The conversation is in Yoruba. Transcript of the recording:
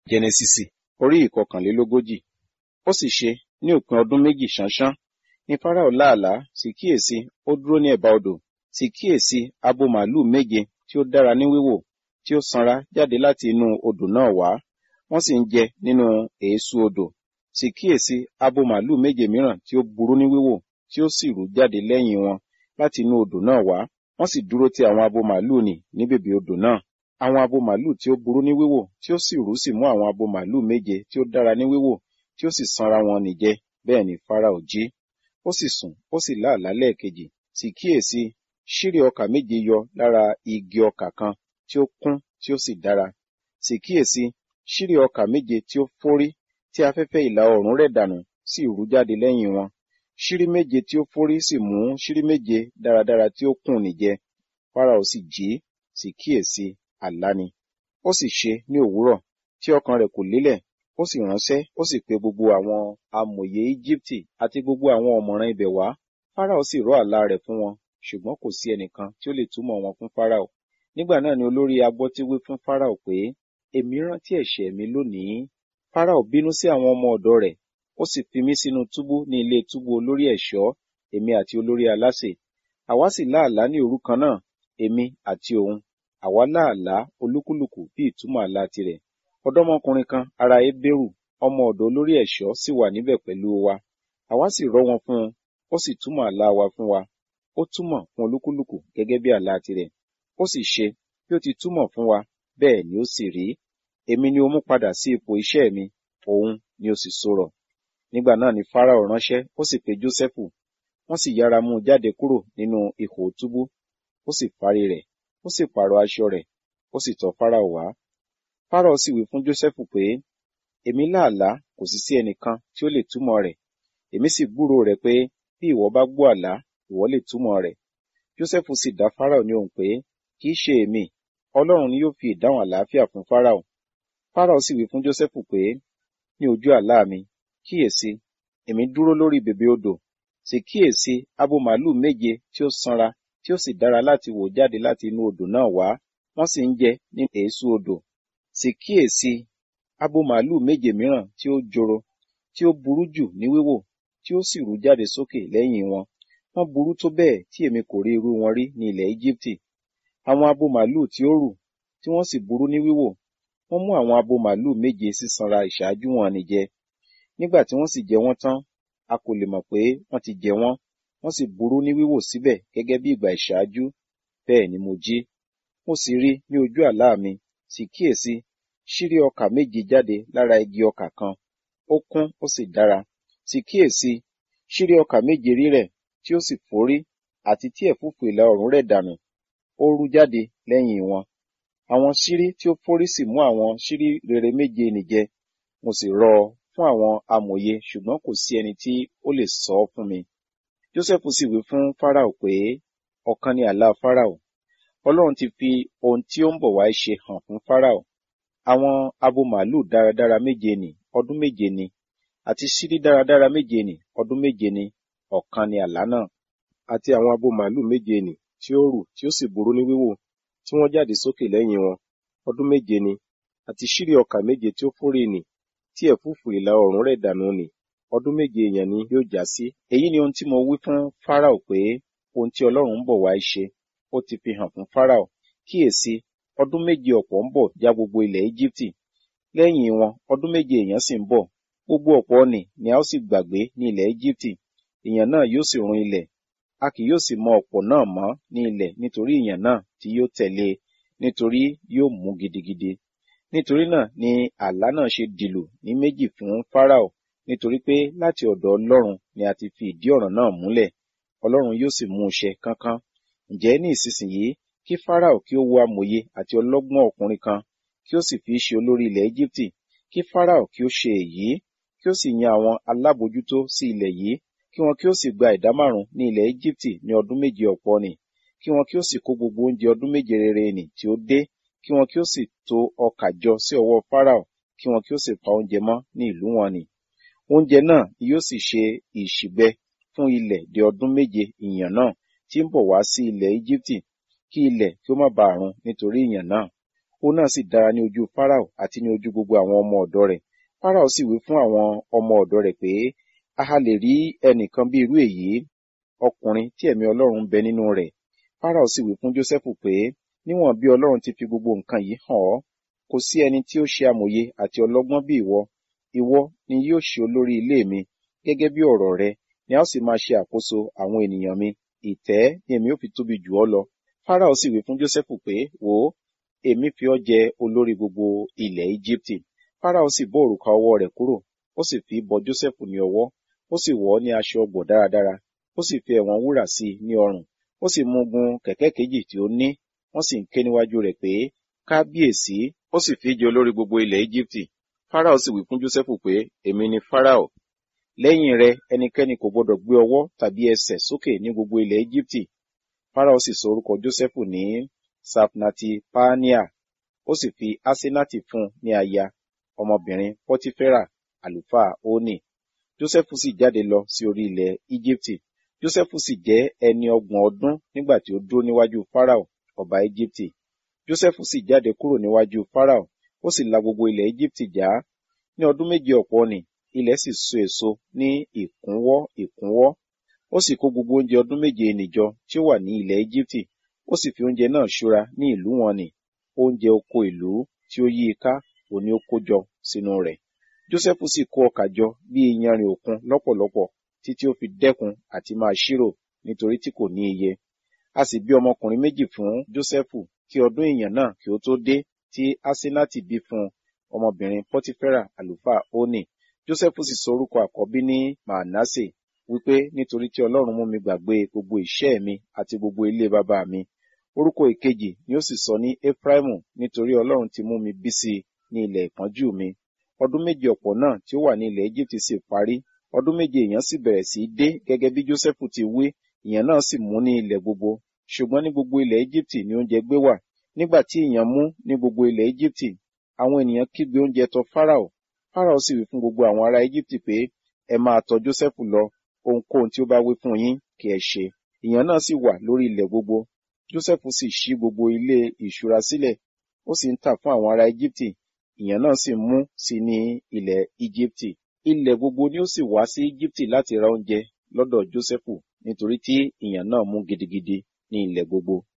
jẹnẹsísì orí ìkọkànlélógójì ó sì ṣe ní òpin ọdún méjì ṣánṣán ní fáráò láàlá sì kíyèsí ó dúró ní ẹ̀bá odò sì kíyèsí abo màlúù méje tí ó dára ní wíwò tí ó sanra jáde láti inú odò náà wá wọ́n sì ń jẹ nínú èésú odò sì kíyèsí abo màlúù méje mìíràn tí ó burú ní wíwò tí ó sì rú jáde lẹ́yìn wọn láti inú odò náà wá wọ́n sì dúró ti àwọn abo màlúù nì ní bèbè odò náà àwọn abo màlúù tí ó burú ní wíwò tí ó sì rú sì mú àwọn abo màlúù méje tí ó dára ní wíwò tí ó sì sanra wọn nì jẹ bẹ́ẹ̀ ni fáráò jí ó sì sùn ó sì láàlá lẹ́ẹ̀kejì sì kíyèsí ṣírí ọkà méje yọ lára igi ọkà kan tí ó kún tí ó sì dára sì kíyèsí ṣírí ọkà méje tí ó fórí tí afẹ́fẹ́ ìlà oòrùn rẹ̀ dànù sì rú jáde lẹ́yìn wọn ṣírí méje tí ó fórí sì mú ṣírí méje dáradára tí ó kùn nìjẹ fáráò sì jí sì kíyèsí àlá ni ó sì ṣe ní òwúrọ̀ tí ọkàn rẹ̀ kò lélẹ̀ ó sì ránṣẹ́ ó sì pe gbogbo àwọn amòye íjíbítì àti gbogbo àwọn ọ̀mọ̀ràn ibẹ̀ wá fáráò sì rọ́ àlá rẹ̀ fún wọn ṣùgbọ́n kò sí ẹnìkan tí ó lè túmọ̀ wọn fún fáráò nígbà náà ni olórí agbọ́tí wí fún fáráò pé èmi rántí ẹ̀ṣẹ̀ mi lónìí fáráò bínú sí àwọn ọmọ ọ̀dọ̀ rẹ̀ ó sì fi mí sínú túbú ní ilé túbú olórí ẹ̀ṣọ́ èmi àti olórí alásè àwa sì láàlá ní òru kan náà èmi àti òun àwa láàlá olúkúlùkù bí ìtumọ̀ àlá tirẹ̀ ọ̀dọ́mọkùnrin kan ará ebéèrù ọmọ ọ̀dọ̀ olórí ẹ̀ṣọ́ sì wà níbẹ̀ pẹ̀lú wa àwa sì rọ́ wọn fún un ó sì túmọ̀ àlá wa fún wa ó túmọ̀ fún olúkúlùkù gẹ́gẹ́ bí àlá tirẹ̀ ó sì ṣe bí ó ti túmọ̀ fún wa bẹ́ẹ̀ ni ó sì rí èmi ni ó mú padà sí ipò iṣẹ́ mi òun ni ó sì sọ̀rọ̀ nígbà náà ni fáráò ránṣẹ́ ó sì pe jósẹ́fù wọ́n sì yára mú un jáde kúrò nínú ihò túbú ó sì fárí rẹ̀ ó sì pààrọ̀ aṣọ rẹ̀ ó sì tọ̀ fáráò wá fáráò sì wí fún jósẹ́fù pé èmi láàlá kò sì sí ẹnìkan tí ó lè túmọ̀ rẹ̀ èmi sì gbúròó rẹ̀ pé bí ìwọ bá gbọ́ àlá ìwọ lè túmọ̀ rẹ̀ jósẹ́fù sì dá fáráò ní ohùn pé kì í ṣe èmi ọlọ́run ni yóò fi ìdáhùn àlàáfíà fún fáráò fáráò sì wí fún jósẹ́fù pé ní ojú àlá mi kíyèsí èmi dúró lórí bèbè odò sì kíyèsí abo màlúù méje tí ó sanra tí ó sì dára láti wò jáde láti inú odò náà wá wọ́n sì ń jẹ ní èésú odò sì kíyèsí abo màlúù méje mìíràn tí ó joro tí ó burú jù ní wíwò tí ó sì rú jáde sókè lẹ́yìn wọn wọ́n burú tó bẹ́ẹ̀ tí èmi kò rí irú wọn rí ní ilẹ̀ Íjíbítì àwọn abo màlúù tí ó rù tí wọ́n sì burú ní wíwò wọ́n mú àwọn abo màlúù méje sísanra ìṣáájú wọn nì jẹ nígbà tí wọ́n sì jẹ wọ́n tán a kò lè mọ̀ pé wọ́n ti jẹ wọ́n wọ́n sì burú ní wíwò síbẹ̀ gẹ́gẹ́ bí ìgbà ìṣáájú bẹ́ẹ̀ ni mo jí mo sì rí ní ojú àlá mi sì kíyèsí ṣírí ọkà méje jáde lára igi ọkà kan ó kún ó sì dára sì kíyèsí ṣírí ọkà méje rírẹ̀ tí ó sì fórí àti tí ẹ̀fúùfù ìlà oòrùn rẹ̀ dànù ó rú jáde lẹ́yìn wọn àwọn ṣírí tí ó fórí sì mú àwọn ṣírí rere méje nìjẹ mo sì rọ ọ fún àwọn amòye ṣùgbọ́n kò sí ẹni tí ó lè sọ ọ́ fún mi jósẹ́fù sì wí fún fáráò pé ọ̀kan ni àlá fáráò ọlọ́run ti fi ohun tí ó ń bọ̀ wá ṣe hàn fún fáráò àwọn abo màálù dáradára méje nì ọdún méje ni àti ṣírí dáradára méje nì ọdún méje ni ọ̀kan ni àlá náà àti àwọn abo màálù méje nì tí ó rù tí ó sì burú ní wíwò tí wọ́n jáde sókè lẹ́yìn wọn ọdún méje ni àti ṣírí ọkà méje tí ó fórí nì tí ẹ̀fúùfù ìlà oòrùn rẹ̀ dànù nì ọdún méje èèyàn ni yóò já sí èyí ni ohun tí mo wí fún fáráò pé ohun tí ọlọ́run ń bọ̀ wá ṣe ó ti fi hàn fún fáráò kíyèsí ọdún méje ọ̀pọ̀ ń bọ̀ já gbogbo ilẹ̀ íjíbítì lẹ́yìn wọn ọdún méje èèyàn sì ń bọ̀ gbogbo ọ̀pọ̀ nì ni a ó sì gbàgbé ní ilẹ̀ íjíbítì èèyàn náà yóò sì run ilẹ̀ a kì yóò sì mọ ọ̀pọ̀ náà mọ́ ní ilẹ̀ nítorí èèyàn náà tí yóò tẹ̀lé nítorí yóò mú gidigidi nítorí náà ni àlá náà ṣe dìlù ní méjì fún fáráò nítorí pé láti ọ̀dọ̀ ọlọ́run ni a ti fi ìdí ọ̀ràn náà múlẹ̀ ọlọ́run yóò sì mú un ṣẹ kánkán ǹjẹ́ ní ìsinsìnyí kí fáráò kí ó wo amòye àti ọlọ́gbọ́n ọkùnrin kan kí ó sì fi í ṣe olórí ilẹ̀ íjíbítì kí fáráò kí ó ṣe èyí kí ó sì yan àwọn alábòójútó sí ilẹ̀ yìí kí wọn kí ó sì gba ìdá márùn ní ilẹ̀ íjíbítì ní ọdún méje ọ̀pọ̀ nì kí wọn kí ó sì kó gbogbo oúnjẹ ọdún méje rere nì tí ó dé kí wọn kí ó sì tò ọkà jọ sí ọwọ́ fáráò kí wọn kí ó sì pa oúnjẹ mọ́ ní ìlú wọn nì oúnjẹ náà ni yóò sì ṣe ìṣìgbẹ fún ilẹ̀ di ọdún méje ìyàn náà tí ń bọ̀ wá sí ilẹ̀ íjíbítì kí ilẹ̀ kí ó má bàa run nítorí ìyàn náà òun náà sì dára ní ojú Fáráò àti ní ojú gbogbo àwọn ọmọ ọ̀dọ̀ rẹ̀ Fáráò sì wí fún àwọn ọmọ ọ̀dọ̀ rẹ̀ pé a ha lè rí ẹnìkan bí irú èyí ọkùnrin tí ẹ̀mí Ọlọ́run ń bẹ nínú rẹ̀ Fáráò sì wí fún Jósẹ́fù pé níwọ̀n bí Ọlọ́run ti fi gbogbo nǹkan yìí hàn ọ́ kò sí ẹni tí ó ṣe amòye àti ọlọ́gbọ́n bí ìwọ ìwọ ni yóò ṣe olórí ilé mi gẹ́gẹ́ bí ọ̀rọ̀ rẹ ni a ó sì máa ṣe àkóso àwọn ènìyàn mi ìtẹ́ ni èmi ó fi tóbi jù ọ́ lọ Fáráò sì wí fún Jósẹ́fù pé wò ó èmi fi ọ́ jẹ olórí gbogbo ilẹ̀ Íjíbítì Fáráò sì bọ́ òrùka ọwọ́ rẹ̀ kúrò ó sì fi bọ Jósẹ́fù ní ọwọ́ ó sì wọ̀ ọ́ ní aṣọ ọgbọ̀ dáradára ó sì fi ẹ̀wọ̀n wúrà sí i ní ọrùn ó sì mú gun kẹ̀kẹ́ kejì tí ó ní wọ́n sì ń ké níwájú rẹ̀ pé kábíyèsí ó sì fi jẹ olórí gbogbo ilẹ̀ Íjíbítì Fáráò sì wí fún Jósẹ́fù pé èmi ni Fáráò lẹ́yìn rẹ ẹnikẹ́ni kò gbọdọ̀ gbé ọwọ́ tàbí ẹsẹ̀ sókè ní gbogbo ilẹ̀ Íjíbítì Fáráò sì sọ orúkọ Jósẹ́fù ní Safnati Paania ó sì fi Asenati fún ní aya ọmọbìnrin Pọtifera àlùfáà Oni Jósẹ́fù sì jáde lọ sí orí ilẹ̀ Íjíbítì Jósẹ́fù sì jẹ́ ẹni ọgbọ̀n ọdún nígbà tí ó dúró níwájú Fáráò ọba Íjíbítì Jósẹ́fù sì jáde kúrò níwájú Fáráò ó sì la gbogbo ilẹ̀ Íjíbítì já ní ọdún méje ọ̀pọ̀ nì ilẹ̀ sì so èso ní ìkúnwọ́ ìkúnwọ́ ó sì kó gbogbo oúnjẹ ọdún méje nìjọ tí ó wà ní ilẹ̀ Íjíbítì ó sì fi oúnjẹ náà ṣúra ní ìlú wọn nì oúnjẹ oko ìlú tí ó yí i ká òní ó kó jọ sínú rẹ̀ Jósẹ́fù sì kó ọkà jọ bí iyanrìn òkun lọ́pọ̀lọpọ̀ títí ó fi dẹ́kun àti máa ṣírò nítorí tí kò ní iye a sì bí ọmọkùnrin méjì fún Jósẹ́fù kí ọdún ìyàn náà kí ó tó dé tí Asenati bí fún ọmọbìnrin Pọtifera àlùfáà Oni Jósẹ́fù sì sọ orúkọ àkọ́bí ní Manasse wípé nítorí tí Ọlọ́run mú mi gbàgbé gbogbo ìṣẹ́ mi àti gbogbo ilé bàbá mi orúkọ ìkejì ni ó sì sọ ní Efraimu nítorí Ọlọ́run ti mú mi bí sí i ní ilẹ̀ ìpọ́njú mi ọdún méje ọ̀pọ̀ náà tí ó wà ní ilẹ̀ Egypt sì parí ọdún méje èèyàn sì bẹ̀rẹ̀ sí í dé gẹ́gẹ́ bí Jósẹ́fù ti wí ìyàn náà sì mú ní ilẹ̀ gbogbo ṣùgbọ́n ní gbogbo ilẹ̀ Egypt ni oúnjẹ gbé wà nígbà tí ìyàn mú ní gbogbo ilẹ̀ Egypt àwọn ènìyàn kígbe oúnjẹ tọ̀ Fáráò Fáráò sì wí fún gbogbo àwọn ará Egypt pé ẹ máa tọ̀ Jósẹ́fù lọ ohunkóhun tí ó bá wí fún yín kí ẹ ṣe ìyàn náà sì wà lórí ilẹ̀ gbogbo Jósẹ́fù sì ṣí gbogbo ilé ìṣúra sílẹ̀ ó sì ń tà fún àwọn ará Egypt ìyàn náà sì mú sí ní ilẹ̀ Egypt ilẹ̀ gbogbo ni ó sì wá sí Egypt láti ra oúnjẹ lọ́dọ̀ Jósẹ́fù nítorí tí ìyàn náà mú gidigidi ní ilẹ̀ gbogbo